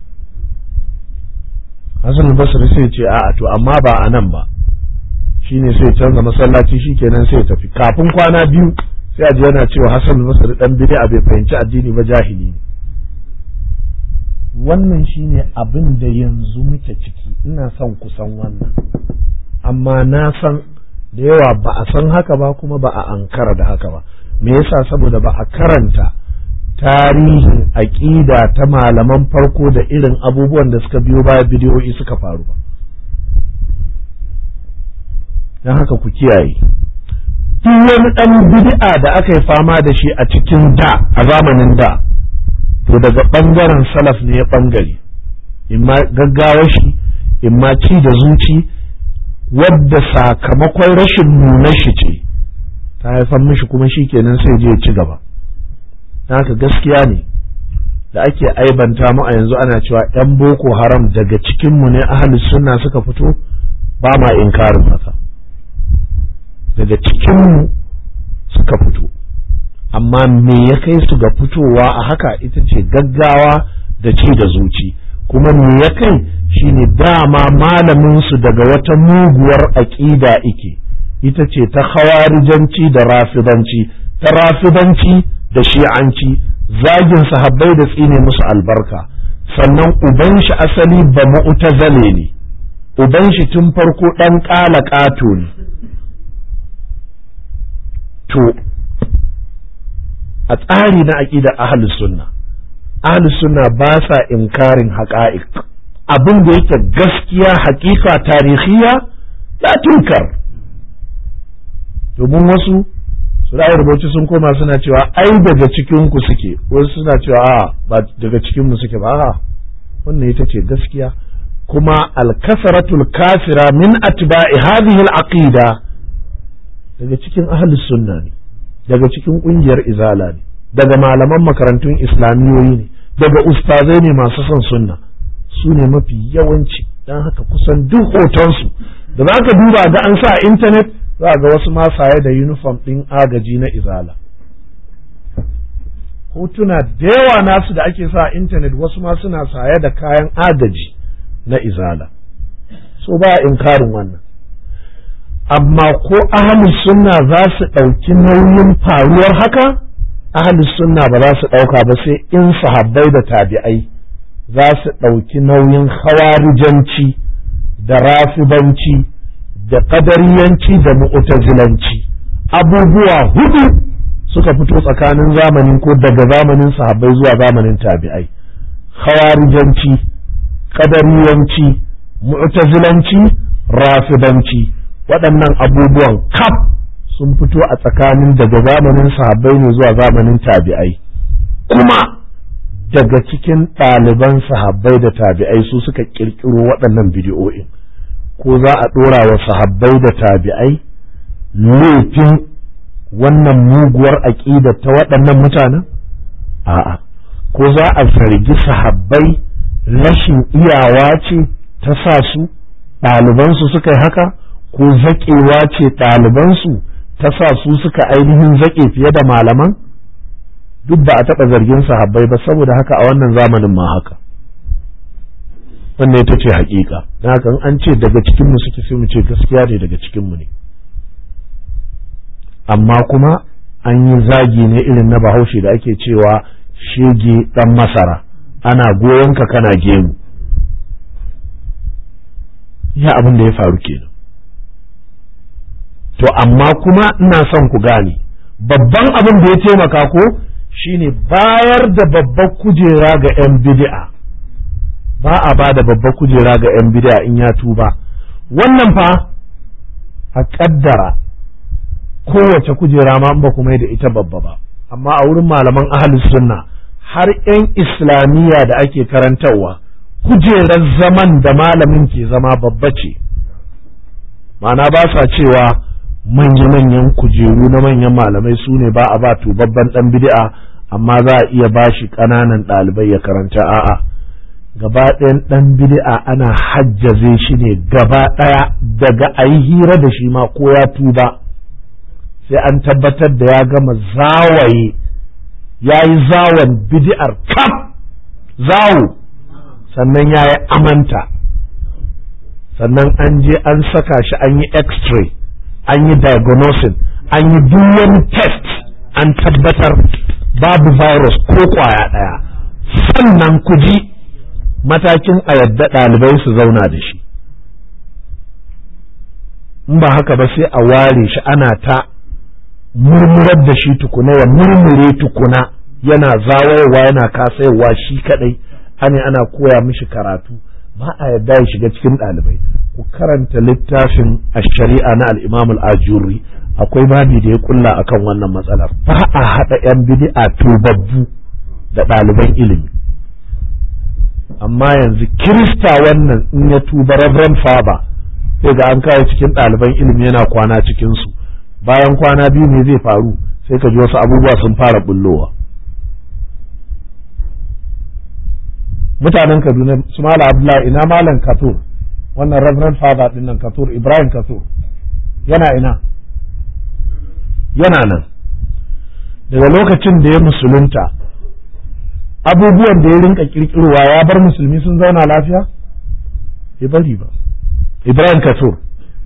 Hassan Basri sai ce a'a to amma ba a nan ba shine sai canza masallaci shikenan sai tafi kafin kwana biyu sai a ji yana cewa Hassan Basri dan bid'a bai fahimci addini ba jahili ne wannan shine abin da yanzu muke ciki ina son kusan wannan amma na san da yawa ba a san haka ba kuma ba a ankara da haka ba me yasa saboda ba a karanta tarihin aƙida ta malaman farko da irin abubuwan da suka biyo baya bidiyoyi suka faru ba don haka ku kiyaye duk wani ɗan bid'a da aka yi fama da shi a cikin da a zamanin da to daga ɓangaren salaf ne ya ɓangare imma gaggawa shi imma ci da zuci wadda sakamakon rashin nuna shi ce ta haifar mishi kuma shi kenan sai je ci gaba haka gaskiya ne da ake aibanta mu a yanzu ana cewa 'yan boko haram daga cikinmu ne ahalus sunna suka fito ba ma inkarin haka daga cikinmu suka fito amma me ya kai su ga fitowa a haka ita ce gaggawa da ci da zuci kuma me ya kai shine dama malaminsu daga wata muguwar aƙida ike ita ce ta hawarijanci da rafidanci ta rafidanci da shi'anci zagin sahabbai da tsine musu albarka sannan uban shi asali ba mu'tazale ne uban shi tun farko ɗan ƙala ƙato ne to a tsari na aƙidar ahlus sunna ahlus sunna ba sa inkarin haƙa'iq abin da yake gaskiya haƙiƙa tarihiya la tunkar domin wasu su rubuci sun koma suna cewa ai daga cikin ku suke wasu suna cewa a ba daga cikin mu suke ba a wannan ita ce gaskiya kuma al-kasratul kafira min atba'i hadhihi al-aqida daga cikin ahlus sunna ne daga cikin kungiyar izala ne daga malaman makarantun islamiyoyi ne daga ustazai ne masu son sunna su ne mafi yawanci don haka kusan duk hotonsu da za ka duba ga an sa intanet za ga wasu ma saye da uniform ɗin agaji na izala hotuna da yawa nasu da ake sa intanet wasu ma suna saye da kayan agaji na izala so ba inkarin wannan amma ko ahalus sunna za su ɗauki nauyin faruwar haka ahalus sunna ba za su ɗauka ba sai in sahabbai da tabi'ai za su ɗauki nauyin hawarijanci da rafibanci da ƙadariyanci da mu'tazilanci abubuwa hudu suka fito tsakanin zamanin ko daga zamanin sahabbai zuwa zamanin tabi'ai hawarijanci ƙadariyanci mu'tazilanci rafibanci waɗannan abubuwan kaf sun fito a tsakanin daga zamanin sahabbai ne zuwa zamanin tabi'ai kuma daga cikin ɗaliban sahabbai da tabi'ai su suka ƙirƙiro waɗannan bidiyo'in ko za a ɗora wa sahabbai da tabi'ai laifin wannan muguwar aƙida ta waɗannan mutanen a'a ko za a zargi sahabbai rashin iyawa ce ta sa su ɗalibansu suka yi haka ko zaƙewa ce ɗalibansu ta sa su suka ainihin zaƙe fiye da malaman duk ba a taɓa zargin sahabbai ba saboda haka a wannan zamanin ma haka wannan ita ce haƙiƙa don haka an ce daga cikinmu suke sai mu ce gaskiya ne daga cikinmu ne amma kuma an yi zagi ne irin na bahaushe da ake cewa shege ɗan masara ana goyon ka kana gemu ya abin da ya faru kenan to amma kuma ina son ku gane babban abin da ya taimaka ko shine bayar da babbar kujera ga 'yan bid'a ba a ba da babbar kujera ga 'yan bid'a in ya tuba wannan fa a kaddara kowace kujera ma ba kuma da ita babba ba amma a wurin malaman ahalus sunna har 'yan islamiyya da ake karantarwa kujerar zaman da malamin ke zama babba ce ma'ana ba sa cewa manya-manyan kujeru na manyan malamai su ne ba a ba tubabban dan bid'a amma za a iya ba shi ƙananan ɗalibai ya karanta a'a gaba ɗayan ɗan bid'a ana hajjaze shi ne gaba ɗaya daga a yi hira da shi ma ko ya tuba sai an tabbatar da ya gama zawaye ya yi zawon bid'ar kaf zawo sannan ya yi amanta sannan an je an saka shi an yi x-ray an yi diagnosing an yi duk wani test an tabbatar babu virus ko kwaya ɗaya sannan ku ji matakin a yadda ɗalibai su zauna da shi in ba haka ba sai a ware shi ana ta murmurar da shi tukuna ya murmure tukuna yana zawayewa yana kasayewa shi kadai ane ana koya mishi karatu ba a yadda ya shiga cikin ɗalibai ku karanta littafin shari'a na al-imam al-ajuri akwai babi da ya kulla akan wannan matsalar ba a haɗa 'yan bid'a tubabbu da ɗaliban ilimi amma yanzu kirista wannan in ya tuba reverend father sai ga an kawo cikin ɗaliban ilimi yana kwana cikinsu bayan kwana biyu ne zai faru sai ka ji wasu abubuwa sun fara bullowa mutanen kaduna su mala abdullahi ina malam katur wannan reverend father din nan katur ibrahim katur yana ina yana nan daga lokacin da ya musulunta abubuwan da ya rinka kirkirowa ya bar musulmi sun zauna lafiya bai bari ba ibrahim katur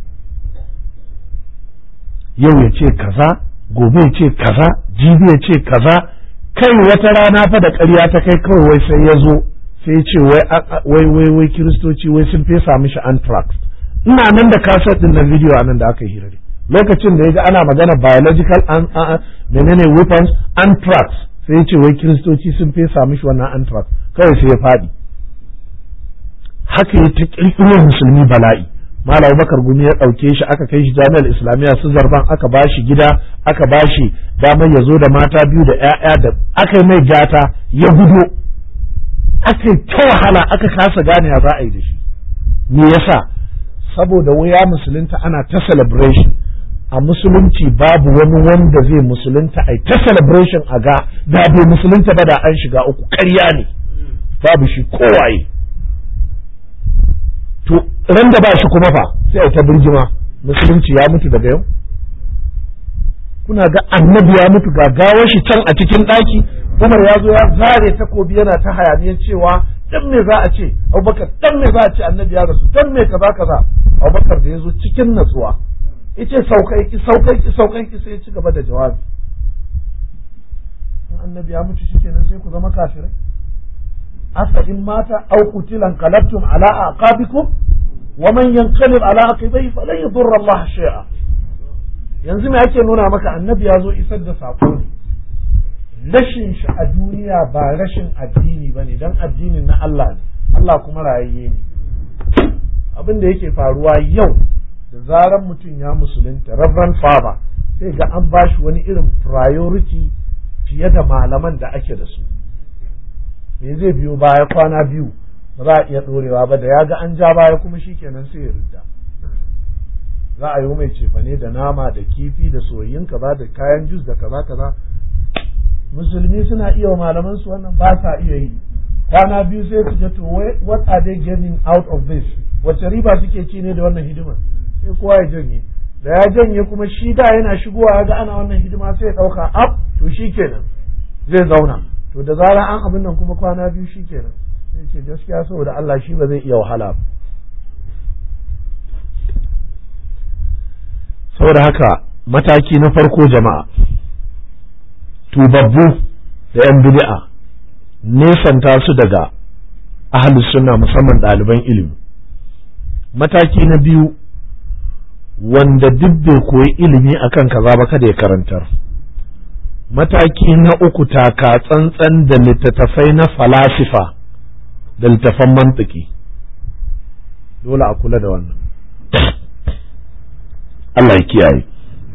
yau ya ce kaza gobe ya ce kaza jibi ya ce kaza kai wata rana fa da ƙarya ta kai kawai wai sai ya zo sai ce wai wai wai kiristoci wai sun fesa mishi anthrax ina nan da kaset din na video anan da aka hirare lokacin da ya ga ana magana biological an menene weapons anthrax sai ya ce wai kiristoci sun fesa mishi wannan anthrax kawai sai ya faɗi haka ya ta kirkiro musulmi bala'i Malam Bakar Gumi ya ɗauke shi aka kai shi jami'ar Islamiyya su zarban aka ba shi gida aka ba shi damar ya zo da mata biyu da 'ya'ya da aka yi mai gata ya gudo aka yi ta wahala aka kasa gane ya za a yi da shi me yasa saboda waya musulunta ana ta celebration a musulunci babu wani wanda zai musulunta ai ta celebration a ga da bai musulunta ba da an shiga uku ƙarya ne babu shi kowaye to ran da ba shi kuma fa sai a ta birgima musulunci ya mutu daga yau kuna ga annabi ya mutu ga gawar shi can a cikin ɗaki umar ya zo ya zare takobi yana ta hayaniyar cewa dan me za a ce abubakar dan me za a ce annabi ya rasu dan me kaza kaza abubakar da ya zo cikin natsuwa yace saukai ki saukai ki saukai ki sai ya ci gaba da jawabi in annabi ya mutu shikenan sai ku zama kafirai asa in mata aw qutilan qalabtum ala aqabikum wa man yanqalib ala aqibai falan yadurra Allah shay'a yanzu me ake nuna maka annabi ya zo isar da sako ne rashin shi a duniya ba rashin addini ba ne don addinin na Allah ne Allah kuma rayayye ne abin da yake faruwa yau da zaran mutum ya musulunta reverend father sai ga an bashi wani irin priority fiye da malaman da ake da su me zai biyo baya kwana biyu ba za a iya ɗorewa ba da ya ga an ja baya kuma shikenan sai ya ridda za a yi mai cefane da nama da kifi da soyayyin kaza da kayan jus da kaza kaza musulmi suna iya wa malaman su wannan ba sa iya yi kwana biyu sai su to what are they getting out of this wace riba suke ci ne da wannan hidima sai kowa ya janye da ya janye kuma shi da yana shigowa ga ana wannan hidima sai ya dauka up to shikenan zai zauna to da zarar an abin nan kuma kwana biyu shikenan sai ce gaskiya saboda Allah shi ba zai iya wahala ba saboda haka mataki na farko jama'a tubabbu da 'yan bid'a nesanta su daga ahalus sunna musamman ɗaliban ilimi mataki na biyu wanda duk bai koyi ilimi akan kaza ba kada ya karantar mataki na uku taka tsantsan da littattafai na falasifa da littattafan mantiki dole a kula da wannan Allah ya kiyaye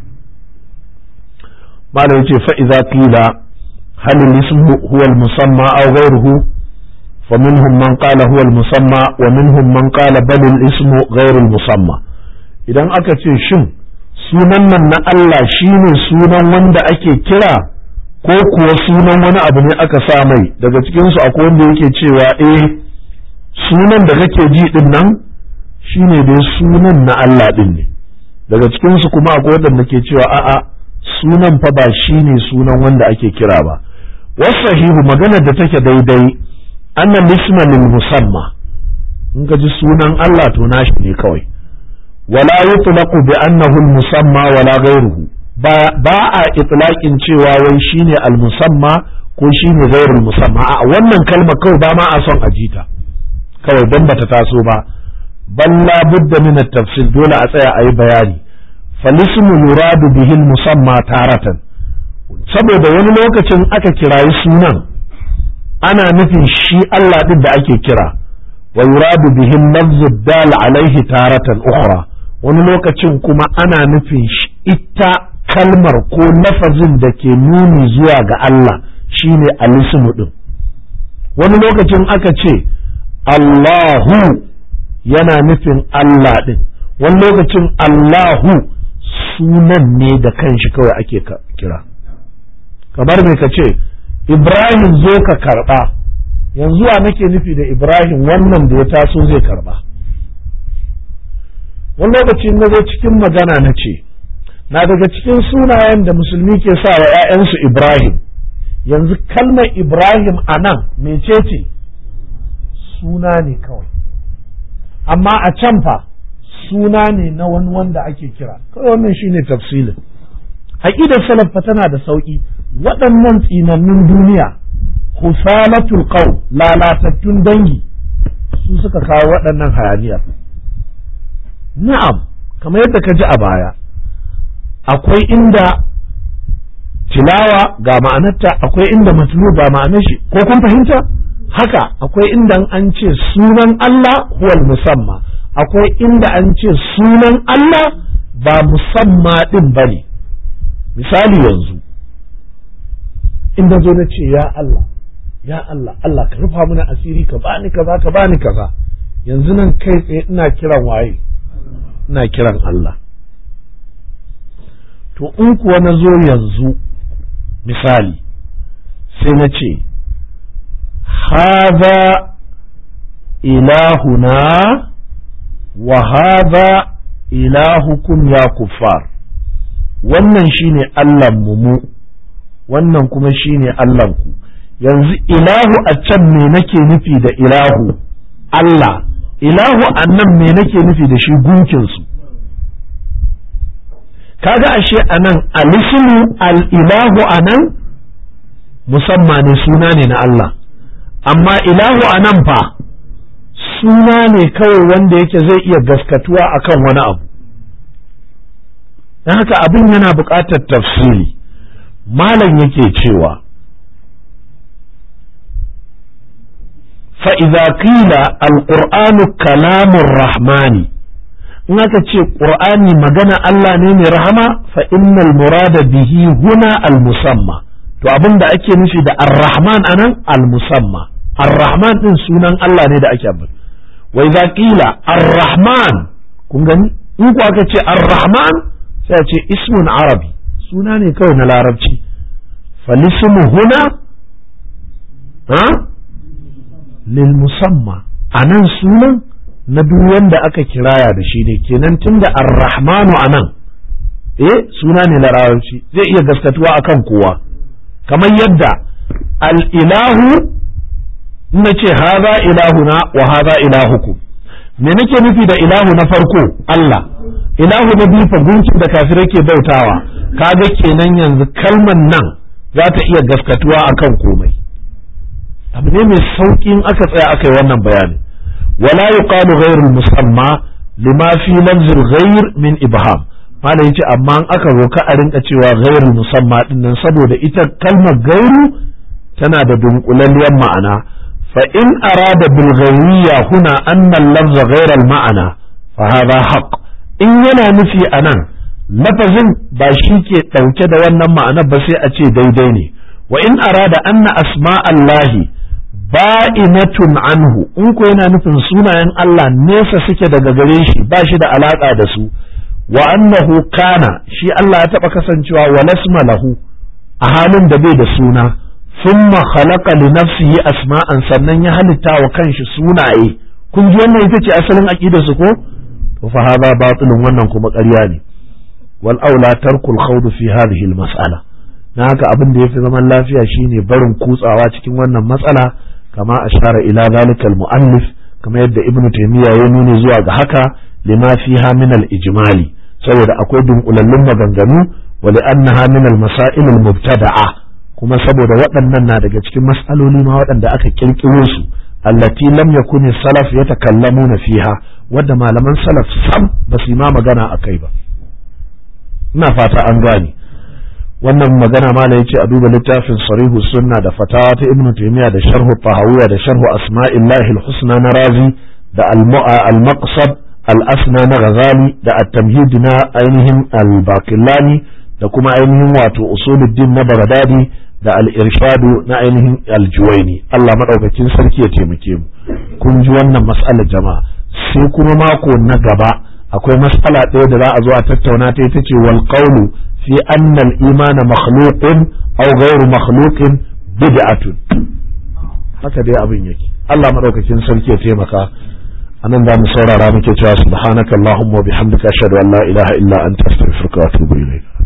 malam yace fa idza qila hal al-ismu huwa al-musamma aw ghayruhu فمنهم من قال هو المسمى ومنهم من قال بل الاسم غير المسمى idan aka ce shin sunan nan na Allah shine sunan wanda ake kira ko kuwa sunan wani abu ne aka sa mai daga cikinsu akwai wanda yake cewa eh sunan da kake ji din nan shine dai sunan na Allah din ne daga cikinsu kuma akwai wanda ke cewa a'a sunan fa ba shine sunan wanda ake kira ba wasahihu maganar da take daidai annan isma lil musamma in ka ji sunan Allah to nashi ne kawai wala yutlaqu bi annahu al musamma wala ghayruhu ba ba a itlaqin cewa wai shine al musamma ko shine ghayrul musamma a wannan kalma kawai ba ma a son a jita kawai don bata taso ba balla budda min tafsir dole a tsaya a yi bayani falismu yuradu bihi musamma taratan saboda wani lokacin aka kirayi sunan ana nufin shi Allah din da ake kira wa yuradu bihi lafzu dal alaihi taratan ukhra wani lokacin kuma ana nufin ita kalmar ko lafazin da ke nuni zuwa ga Allah shine alismu din wani lokacin aka ce Allahu yana nufin Allah din wani lokacin Allahu sunan ne da kanshi kawai ake kira kamar me ka ce Ibrahim zo ka karba yanzu wa nake nufi da Ibrahim wannan da ya taso zai karba wani lokaci na zo cikin magana na ce na daga cikin sunayen da musulmi ke sa wa 'ya'yansu Ibrahim yanzu kalmar Ibrahim a nan mecece suna ne kawai amma a can fa suna ne na wani wanda ake kira kawai wannan shine tafsilin aqidar salaf fa tana da sauki waɗannan tsinannun duniya husalatul qaw lalatattun dangi su suka kawo waɗannan hayaniyar na'am kamar yadda ka ji a baya akwai inda tilawa ga ma'anarta akwai inda matlu ga ma'anar shi ko kun fahimta haka akwai inda an ce sunan Allah huwal musamma akwai inda an ce sunan Allah ba musamma din bane misali yanzu inda zo na ce ya Allah ya Allah Allah ka rufa mana asiri ka bani kaza ka bani kaza yanzu nan kai tsaye ina kiran waye ina kiran Allah to in kuwa na zo yanzu misali sai na ce haza ilahuna wa haza ilahukum ya kuffar wannan shine Allahnmu mu wannan kuma shine Allahnku yanzu ilahu a can me nake nufi da ilahu Allah ilahu a nan me nake nufi da shi gunkinsu kaga ashe a nan alismu al-ilahu a nan musamman ne suna ne na Allah amma ilahu a nan fa suna ne kawai wanda yake zai iya gaskatuwa akan wani abu don haka abin yana buƙatar tafsiri malam yake cewa fa'iza qila alƙur'anu kalamun rahmani in aka ce ƙur'ani magana Allah ne mai rahama fa innal murada bihi huna al-musamma to abin da ake nufi da ar-rahman anan al-musamma ar-rahman din sunan Allah ne da ake abin wa idza qila ar-rahman kun gani in ku aka ce ar-rahman sai a ce ismun arabi suna ne kawai na larabci falismu huna ha lil musamma anan sunan na duk wanda aka kiraya da shi ne kenan tunda ar-rahmanu anan eh suna ne na larabci zai iya gaskatuwa akan kowa kamar yadda al-ilahu na ce haza ilahuna wa haza ilahukum me nake nufi da ilahu na farko Allah ilahu na biyu fa gunkin da kafirai ke bautawa kaga kenan yanzu kalman nan za ta iya gaskatuwa akan komai abu ne mai sauƙin aka tsaya aka yi wannan bayani wala yuqalu ghairu musamma lima fi lafzil ghair min ibham malam yace amma an aka roka a rinka cewa ghairu musamma din nan saboda ita kalmar gairu tana da dunkulalliyar ma'ana fa in arada bil ghairiyya huna anna al-lafza ghayra al-ma'ana fa hadha haqq in yana nufi anan lafazin ba shi ke ɗauke da wannan ma'anar ba sai a ce daidai ne wa in arada anna asma'allahi ba'inatun anhu in ko yana nufin sunayen Allah nesa suke daga gare shi ba shi da alaka da su wa annahu kana shi Allah ya taba kasancewa wa lasma lahu a halin da bai da suna thumma khalaqa li nafsihi asma'an sannan ya halitta wa kanshi sunaye kun ji wannan ita ce asalin aqidar su ko to fa hadha batilun wannan kuma ƙarya ne wal aula tarkul khawd fi hadhihi al mas'ala na haka abin da yafi zaman lafiya shine barin kutsawa cikin wannan matsala kama ashara ila zalikal muallif kama yadda ibn taymiya ya nuni zuwa ga haka lima fiha min al ijmali saboda akwai dunkulallun maganganu wa li annaha min al masail al mubtada'a kuma saboda waɗannan na daga cikin mas'aloli ma waɗanda aka kirkiro su allati lam yakun salaf yatakallamuna fiha wadda malaman salaf sam ba su ma magana akai ba ina fata an gane wannan magana ma yace a duba littafin sarihu sunna da fatawa ta ibnu taymiya da sharhu tahawiyya da sharhu asma'illahi al-husna na razi da al-maqsad al-asna na ghazali da at-tamhid na ainihin al-baqillani da kuma ainihin wato usuluddin na bagdadi da al-irshadu na ainihin al-juwaini Allah madaukakin sarki ya taimake mu kun ji wannan mas'alar jama'a sai kuma mako na gaba akwai mas'ala ɗaya da za a zo a tattauna ta ita ce wal qawlu fi anna al-imana makhluqun aw ghayru makhluqin bid'atun haka dai abin yake Allah madaukakin sarki ya taimaka anan za mu saurara muke cewa subhanakallahumma wa bihamdika ashhadu an la ilaha illa anta astaghfiruka wa atubu ilayk